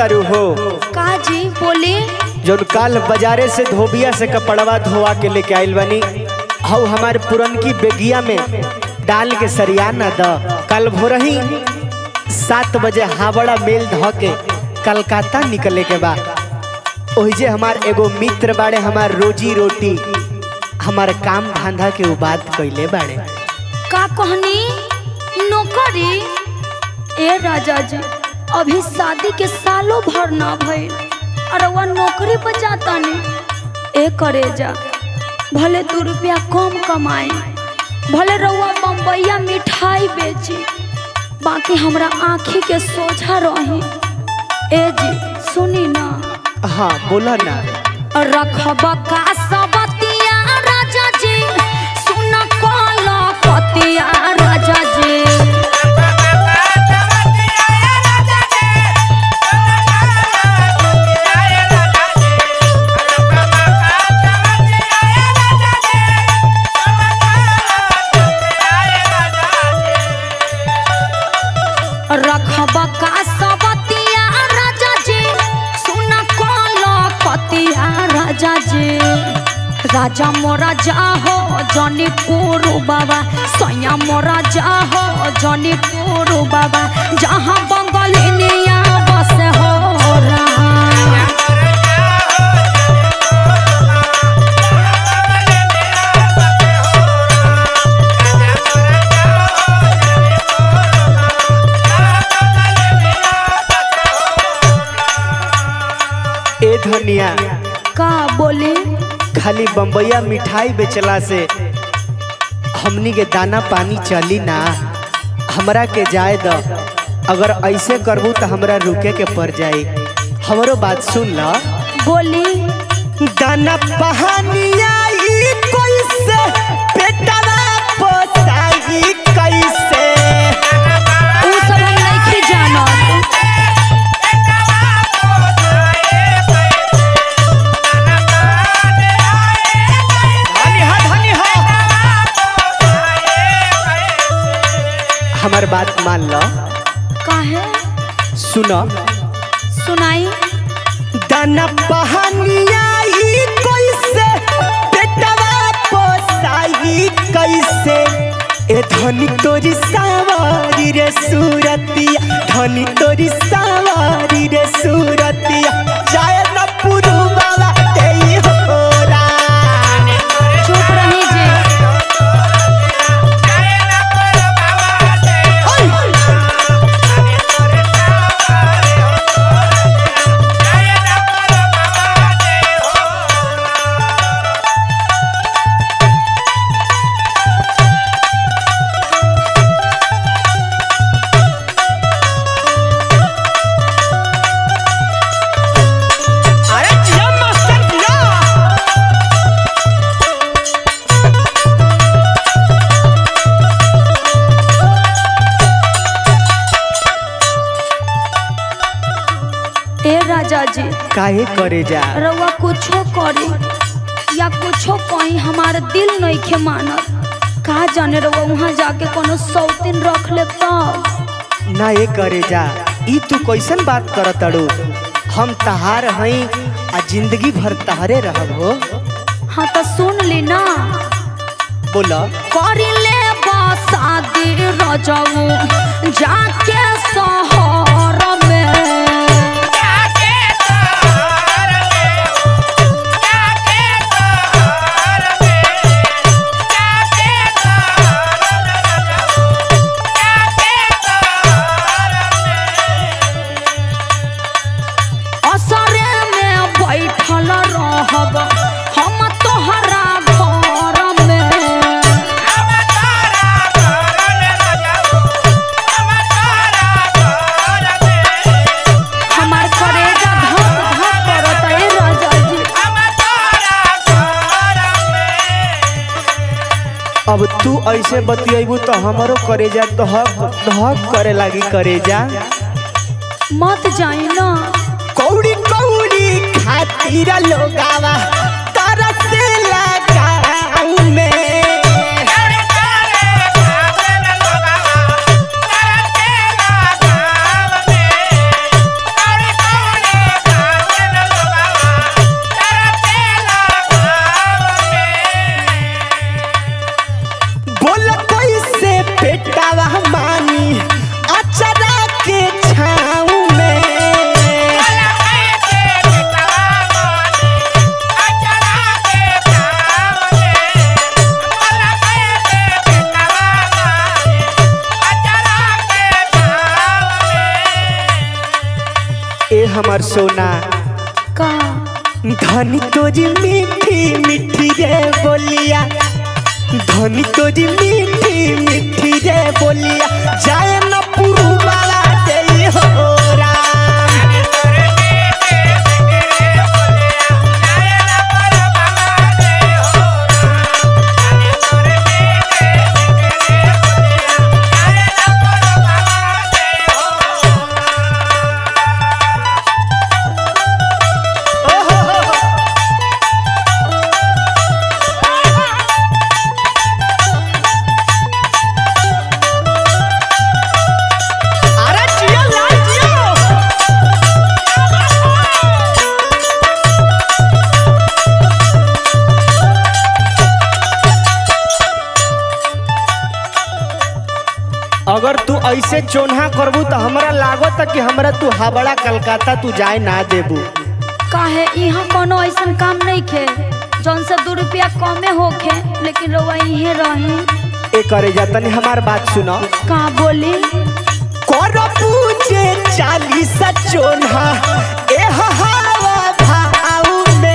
तारू हो का जी बोले जौन काल बाजारे से धोबिया से कपड़वा धोवा के लेके आइल बनी हऊ हमारे पुरनकी बेगिया में डाल के सरिया न द कल भोरही सात बजे हावड़ा मेल ध के कलकत्ता निकले के बा ओहिजे हमार एगो मित्र बाड़े हमार रोजी रोटी हमार काम धंधा के उ बात कइले बाड़े का कहनी नौकरी ए राजा जी अभी शादी के सालों भर ना भइल और वह नौकरी पर जाता नहीं ए करे जा भले दू रुपया कम कमाए भले रउआ बम्बैया मिठाई बेची बाकी हमरा आँखी के सोझा रही ए जी सुनी ना हाँ बोला ना रखब का सबतिया राजा जी सुन कल पतिया राजा जी रखब का सबतिया राजा जी सुन कल पतिया राजा जी राजा मोरा जाहो जनीपुर बाबा सैया मोरा जाहो जनीपुर बाबा जहाँ बंगलिनिया बस हो रहा ए धनिया का बोले खाली बम्बैया मिठाई बेचला से हमनी के दाना पानी चली ना हमरा के जाए द अगर ऐसे करबू तो हमरा रुके के पड़ जाई हमरो बात सुन ल बोली दाना पहानिया ई कैसे पेटवा पोसाई कैसे उ सब हम नहीं जानत धनी हा धनी हा हमर बात मान ल काहे सुन सुनाई दाना पहानिया ई कैसे पेटवा पोसाई कैसे ए धनी तोरी सावारी रे सूरतिया धनी तोरी सावारी रे सूरतिया जाय न पुरु बाबा तेई होरा चुप रही जे अरे जिया मास्टर जिया ए राजा जी काहे करे जा रउआ कुछो करे या कुछो कहीं हमार दिल नहीं खे मानत का जाने रउआ वहाँ जाके कोनो सौतीन रख ले तब ना ये करे जा ई तू कैसन बात करत तड़ू हम तहार हई आ जिंदगी भर तहरे रहब हो हाँ तो सुन ली ना बोला करी ले शादी रजऊ जाके शहर में असरे में बैठल रहब हम तोहरा घर में हमार करेजा धक धक करत ए राजा जी अब तू ऐसे बतियबू तो हमरो करेजा धक धक करे लागी करेजा मत जाई ना कौड़ी कौड़ी खातिर लोगावा तरसेला गाँव में Yeah. सोना का धनी तोरी मीठी मीठी रे बोलिया धनी तोरी मीठी मीठी रे बोलिया जाए न पुरु वाला दे हो राम अरे जियो लाल जियो अगर तू ऐसे चोन्हा करबू तो हमरा लागत कि हमरा तू हावड़ा कलकत्ता तू जाए ना देबू काहे यहाँ कोनो ऐसन काम नहीं खे जौन से दो रुपया कमे होखे लेकिन रउआ इहे रही ए करे जा तनी हमार बात सुनो का बोली करबू जे चालीस चोन्हा ए हवा भाव में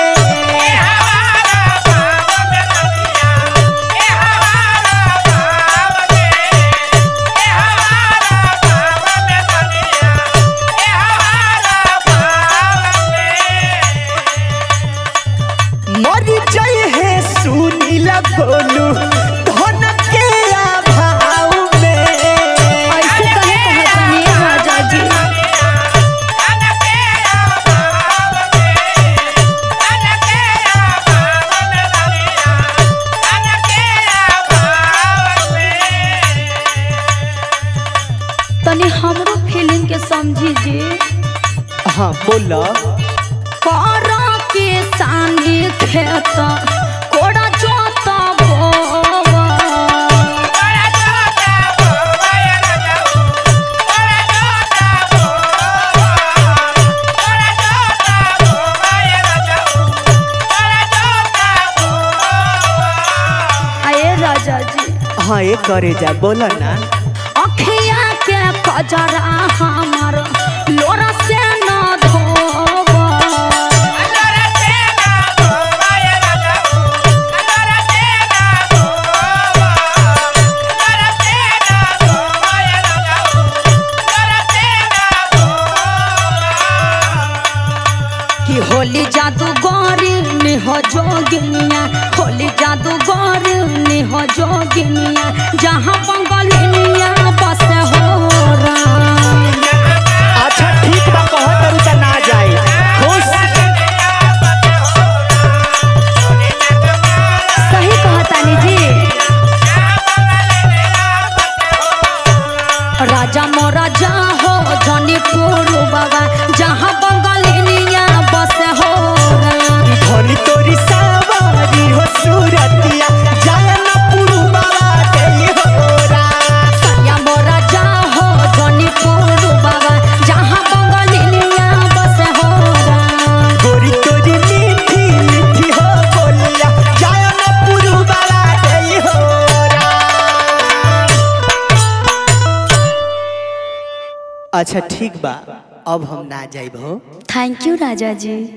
मर जाए है सुनील बोलू धन के अभाव में ऐसे कहे कहतनी राजा जी तनी हमरो फीलिंग के समझी जी हाँ बोला करा के सानी खेत कोड़ा जोता बोवा आए राजा जी हाँ ये करे जा बोला ना अखिया के कजरा हमर लोरा से न धोवा कि होली जादू गौरी निह जोगिनिया होली जादू गौरी निह जोगिनिया जहाँ बंगलिनिया बस हो राम अच्छा ठीक बा कहत तारू त ना जाए खुश सही कहतानी जी राजा मोरा जा हो जनी पुरु बाबा जहाँ बंगलिनिया बस हो राम धनी तोरी सवारी हो सूरतिया जाए न पुरु बाबा दे हो राम सैया मोरा जा हो जनी पुरु बाबा जहाँ बंगलिनिया बस हो राम गोरी तोरी मीठी मीठी हो बोलिया जाए न पुरु बाबा दे हो राम अच्छा ठीक बा अब हम ना जाइब हो थैंक यू राजा जी